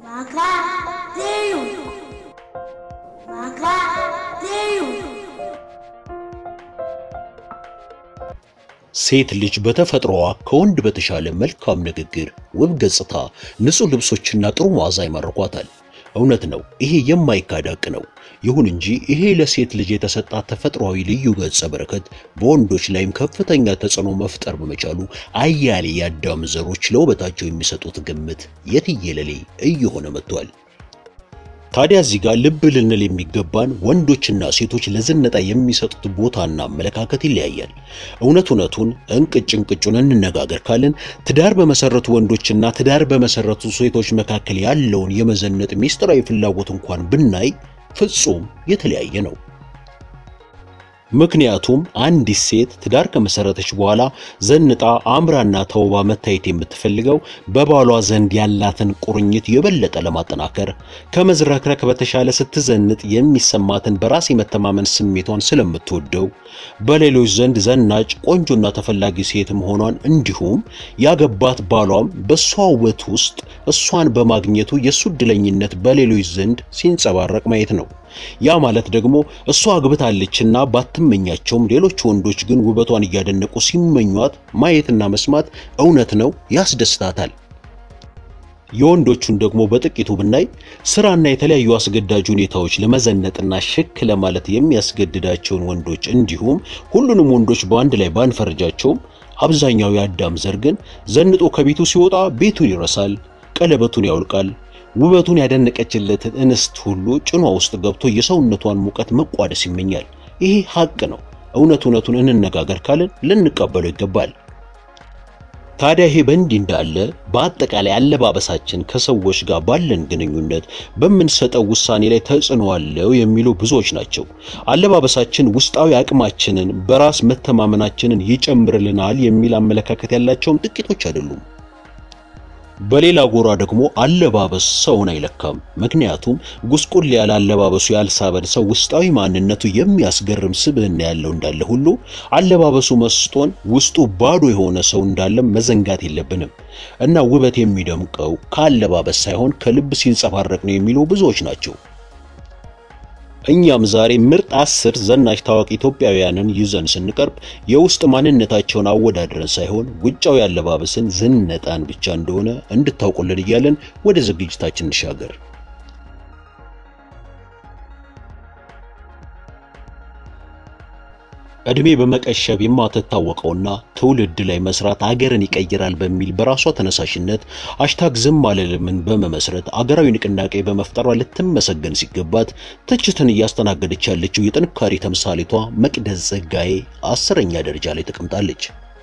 Macadinho. Macadinho. ሴት ልጅ በተፈጥሮዋ ከወንድ በተሻለ መልካም ንግግር፣ ውብ ገጽታ፣ ንጹህ ልብሶችና ጥሩ መዓዛ ይማርኳታል። እውነት ነው፣ ይሄ የማይካድ ሐቅ ነው። ይሁን እንጂ ይሄ ለሴት ልጅ የተሰጣት ተፈጥሯዊ ልዩ ገጸ በረከት በወንዶች ላይም ከፍተኛ ተጽዕኖ መፍጠር በመቻሉ አያሌ የአዳም ዘሮች ለውበታቸው የሚሰጡት ግምት የትየለሌ እየሆነ መጥቷል። ታዲያ እዚህ ጋር ልብ ልንል የሚገባን ወንዶችና ሴቶች ለዝነጣ የሚሰጡት ቦታና አመለካከት ይለያያል። እውነት እውነቱን እንቅጭ እንቅጩን እንነጋገር ካልን ትዳር በመሰረቱ ወንዶችና ትዳር በመሰረቱ ሴቶች መካከል ያለውን የመዘነጥ ሚስጥራዊ ፍላጎት እንኳን ብናይ ፍጹም የተለያየ ነው። ምክንያቱም አንዲት ሴት ትዳር ከመሰረተች በኋላ ዘንጣ አምራና ተውባ መታየት የምትፈልገው በባሏ ዘንድ ያላትን ቁርኝት የበለጠ ለማጠናከር ከመዝረክረክ በተሻለ ስትዘንጥ የሚሰማትን በራስ የመተማመን ስሜቷን ስለምትወደው በሌሎች ዘንድ ዘናጭ ቆንጆና ተፈላጊ ሴት መሆኗን እንዲሁም ያገባት ባሏም በእሷ ውበት ውስጥ እሷን በማግኘቱ የእሱ ዕድለኝነት በሌሎች ዘንድ ሲንጸባረቅ ማየት ነው። ያ ማለት ደግሞ እሷ አግብታለችና ባትመኛቸውም ሌሎች ወንዶች ግን ውበቷን እያደነቁ ሲመኟት ማየትና መስማት እውነት ነው ያስደስታታል። የወንዶቹን ደግሞ በጥቂቱ ብናይ ስራና የተለያዩ አስገዳጅ ሁኔታዎች ለመዘነጥና ሽክ ለማለት የሚያስገድዳቸውን ወንዶች እንዲሁም ሁሉንም ወንዶች በአንድ ላይ ባንፈርጃቸውም አብዛኛው የአዳም ዘር ግን ዘንጦ ከቤቱ ሲወጣ ቤቱን ይረሳል፣ ቀለበቱን ያውልቃል ውበቱን ያደነቀችለትን እንስት ሁሉ ጭኗ ውስጥ ገብቶ የሰውነቷን ሙቀት መቋደስ ይመኛል። ይሄ ሐቅ ነው። እውነት እውነቱን እንነጋገር ካልን ልንቀበለው ይገባል። ታዲያ ይሄ በእንዲህ እንዳለ በአጠቃላይ አለባበሳችን ከሰዎች ጋር ባለን ግንኙነት በምንሰጠው ውሳኔ ላይ ተጽዕኖ አለው የሚሉ ብዙዎች ናቸው። አለባበሳችን ውስጣዊ አቅማችንን፣ በራስ መተማመናችንን ይጨምርልናል የሚል አመለካከት ያላቸውም ጥቂቶች አይደሉም። በሌላ ጎራ ደግሞ አለባበስ ሰውን አይለካም። ምክንያቱም ጉስቁል ያለ አለባበሱ ያልሳበን ሰው ውስጣዊ ማንነቱ የሚያስገርም ስብዕና ያለው እንዳለ ሁሉ አለባበሱ መስጦን ውስጡ ባዶ የሆነ ሰው እንዳለም መዘንጋት የለብንም እና ውበት የሚደምቀው ከአለባበስ ሳይሆን ከልብ ሲንጸባረቅ ነው የሚሉ ብዙዎች ናቸው። እኛም ዛሬ ምርጥ አስር ዘናሽ ታዋቂ ኢትዮጵያውያንን ይዘን ስንቀርብ የውስጥ ማንነታቸውን አወዳድረን ሳይሆን ውጫዊ አለባበስን ዝነጣን ብቻ እንደሆነ እንድታውቁልን እያለን ወደ ዝግጅታችን እንሻገር። ዕድሜ በመቀሸብ የማትታወቀውና ትውልድ ላይ መስራት አገርን ይቀይራል በሚል በራሷ ተነሳሽነት ሃሽታግ ዝም አልልምን በመመስረት አገራዊ ንቅናቄ በመፍጠሯ ልትመሰገን ሲገባት ትችትን እያስተናገደች ያለችው የጥንካሬ ተምሳሌቷ መቅደስ ጸጋዬ አስረኛ ደረጃ ላይ ተቀምጣለች።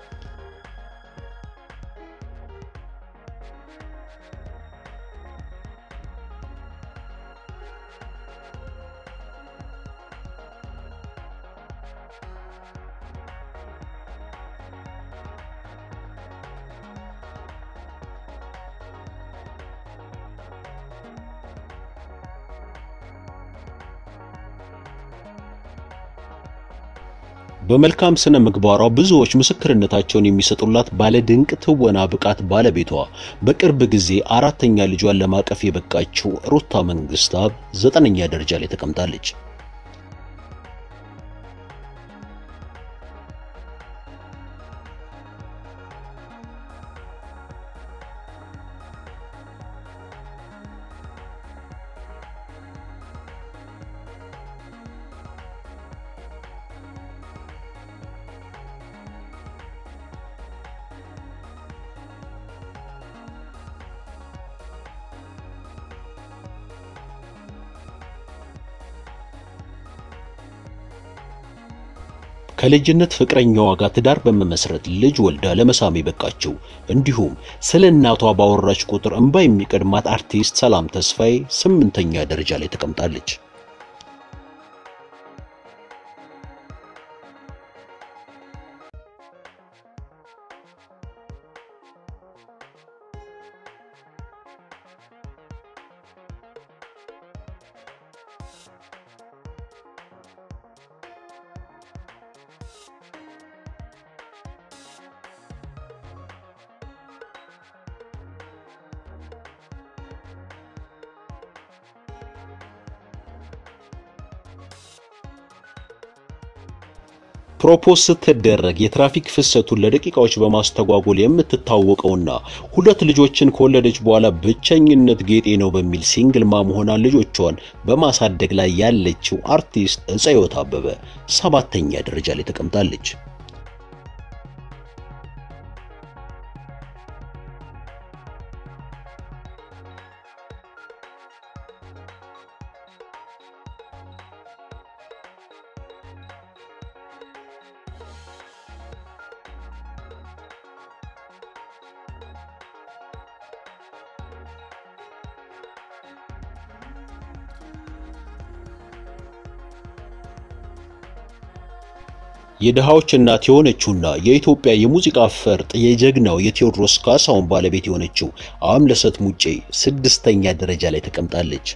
በመልካም ስነ ምግባሯ ብዙዎች ምስክርነታቸውን የሚሰጡላት ባለ ድንቅ ትወና ብቃት ባለቤቷ በቅርብ ጊዜ አራተኛ ልጇን ለማቀፍ የበቃችው ሩታ መንግስታብ ዘጠነኛ ደረጃ ላይ ተቀምጣለች። ከልጅነት ፍቅረኛዋ ጋር ትዳር በመመስረት ልጅ ወልዳ ለመሳም የበቃችው እንዲሁም ስለ እናቷ ባወራች ቁጥር እንባ የሚቀድማት አርቲስት ሰላም ተስፋዬ ስምንተኛ ደረጃ ላይ ተቀምጣለች። ፕሮፖዝ ስትደረግ የትራፊክ ፍሰቱን ለደቂቃዎች በማስተጓጎል የምትታወቀውና ሁለት ልጆችን ከወለደች በኋላ ብቸኝነት ጌጤ ነው በሚል ሲንግል ማም ሆና ልጆቿን በማሳደግ ላይ ያለችው አርቲስት ዕፀ ሕይወት አበበ ሰባተኛ ደረጃ ላይ ተቀምጣለች። የድሃዎች እናት የሆነችውና የኢትዮጵያ የሙዚቃ ፈርጥ የጀግናው የቴዎድሮስ ካሳሁን ባለቤት የሆነችው አምለሰት ሙጬ ስድስተኛ ደረጃ ላይ ተቀምጣለች።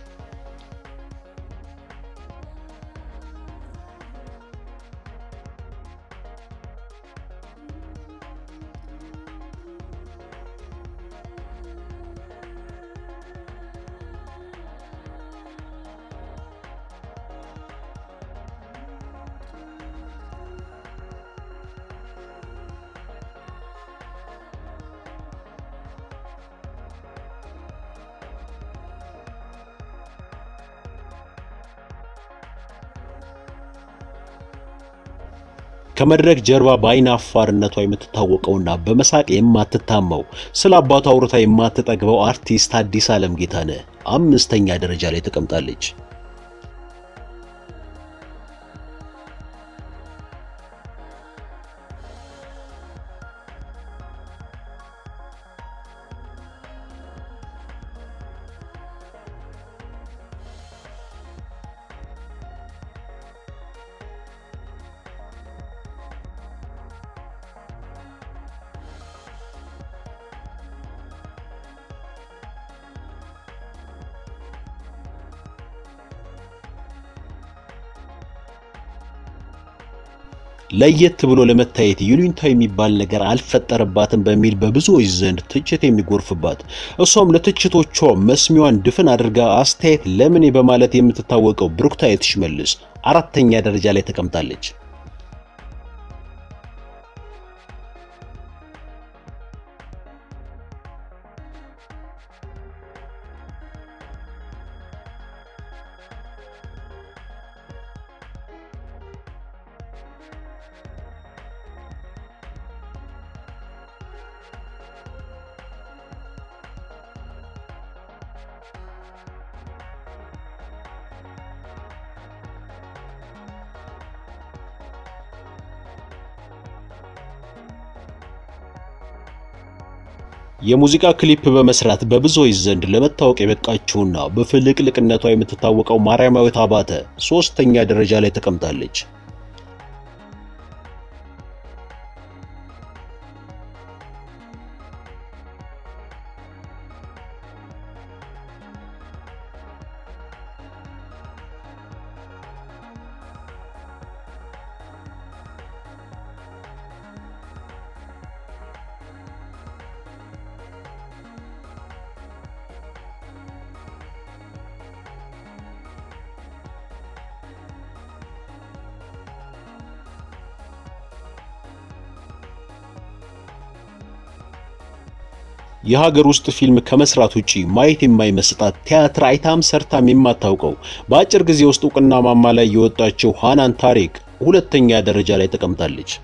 ከመድረክ ጀርባ በአይን አፋርነቷ የምትታወቀውና በመሳቅ የማትታማው ስለ አባቷ አውርታ የማትጠግበው አርቲስት አዲስ ዓለም ጌታነህ አምስተኛ ደረጃ ላይ ተቀምጣለች። ለየት ብሎ ለመታየት ይሉኝታ የሚባል ነገር አልፈጠረባትም በሚል በብዙዎች ዘንድ ትችት የሚጎርፍባት እሷም ለትችቶቿ መስሚዋን ድፍን አድርጋ አስተያየት ለምኔ በማለት የምትታወቀው ብሩክታየት ሽመልስ አራተኛ ደረጃ ላይ ተቀምጣለች። የሙዚቃ ክሊፕ በመስራት በብዙዎች ዘንድ ለመታወቅ የበቃችውና በፍልቅልቅነቷ የምትታወቀው ማርያማዊት አባተ ሶስተኛ ደረጃ ላይ ተቀምጣለች። የሀገር ውስጥ ፊልም ከመስራት ውጪ ማየት የማይመስጣት ቲያትር አይታም ሰርታም የማታውቀው በአጭር ጊዜ ውስጥ እውቅና ማማ ላይ የወጣችው ሃናን ታሪክ ሁለተኛ ደረጃ ላይ ተቀምጣለች።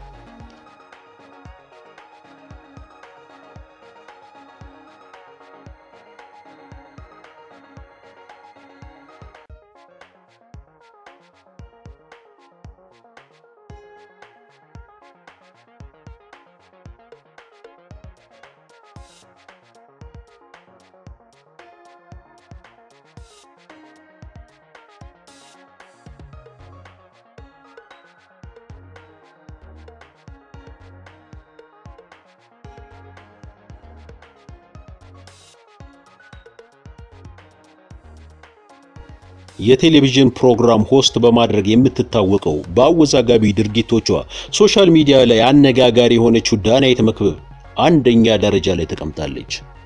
የቴሌቪዥን ፕሮግራም ሆስት በማድረግ የምትታወቀው በአወዛጋቢ ድርጊቶቿ ሶሻል ሚዲያ ላይ አነጋጋሪ የሆነችው ዳናይት መክብብ አንደኛ ደረጃ ላይ ተቀምጣለች።